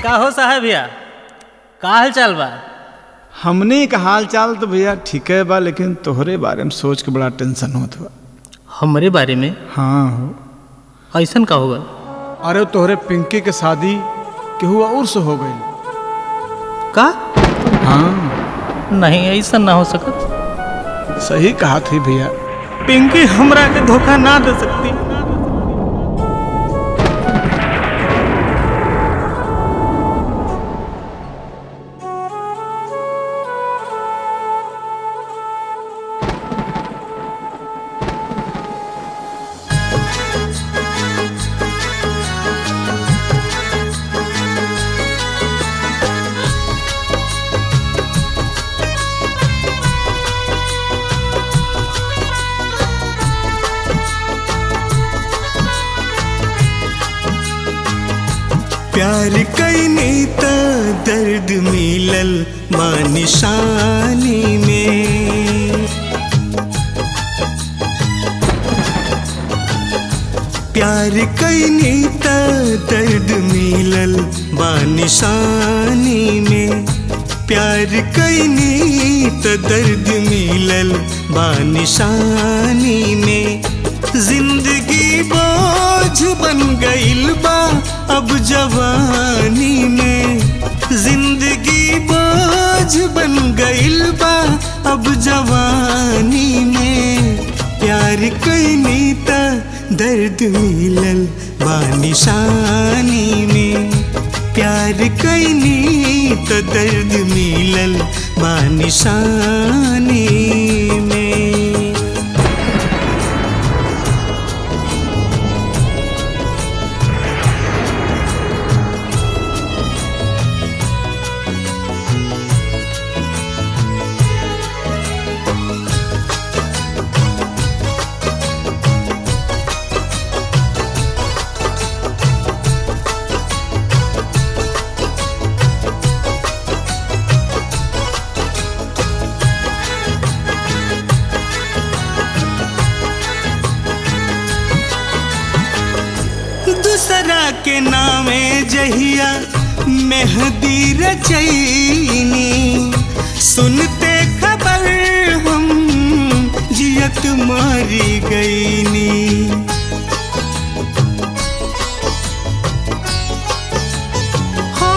का हो साहब भैया का हाल चाल बा हमने का हाल चाल तो भैया ठीक है बा लेकिन तोहरे बारे में सोच के बड़ा टेंशन होत बा हमरे बारे में हाँ हो ऐसन का होगा अरे तोहरे पिंकी के शादी केहू और से हो गई का हाँ नहीं ऐसा ना हो सकत सही कहा थी भैया पिंकी हमरा के धोखा ना दे सकती प्यार कैनी त दर्द मिलल माँ निशानी में प्यार कैनी त दर्द मिलल बा निशानी में प्यार कैनी त दर्द मिलल बा निशानी में जिंदगी बोझ बन गइल बा अब जवानी में जिंदगी बोझ बन गइल बा अब जवानी में प्यार कैनी त दर्द मिलल बा निशानी में प्यार कैनी त दर्द मिलल बा निशानी में दूसरा के नामे जहिया मेहदी रचैनी सुनते खबर हम जियत मारी गईनी हो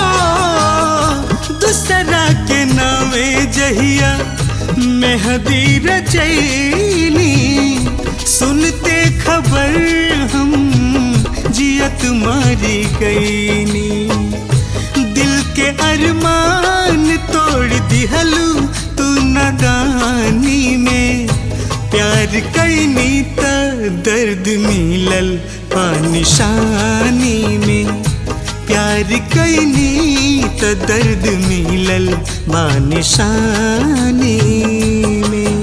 दूसरा के नामे जहिया मेहदी रचैनी सुनते खबर हम जियत मारी गईनी दिल के अरमान तोड़ दिहलू तू नदानी में प्यार कैनी त दर्द मिलल पानिशानी में प्यार कैनी त दर्द मिलल बानिशानी में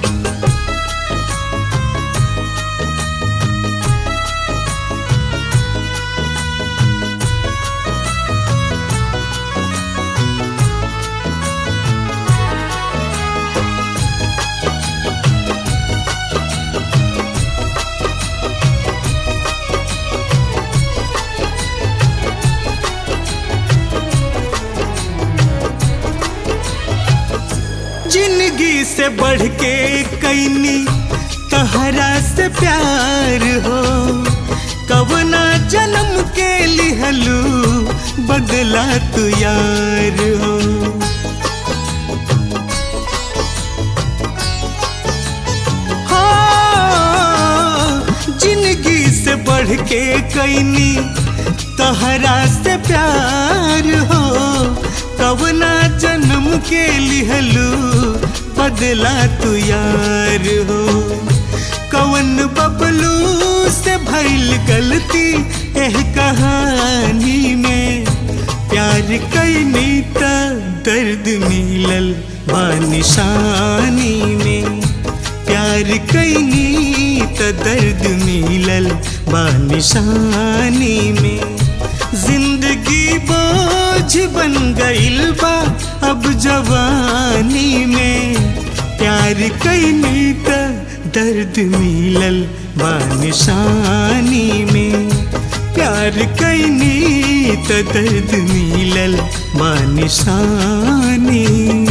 जिंदगी से बढ़ के कैनी तहरा से प्यार हो कवना जन्म के लिहलू बदला तू यार हो हाँ, जिंदगी से बढ़ के कैनी तहरा से प्यार हो कवना जन्म के लिहलू बदला तू यार हो कवन बबलू से भइल गलती एह कहानी में प्यार कैनी त दर्द मिलल बानिशानी में प्यार कैनी त दर्द मिलल बानिशानी में जिंदगी बोझ बन गइल बा अब जवानी में प्यार कैनी त दर्द मिलल बानिशानी में प्यार कैनी त दर्द मिलल बानिशानी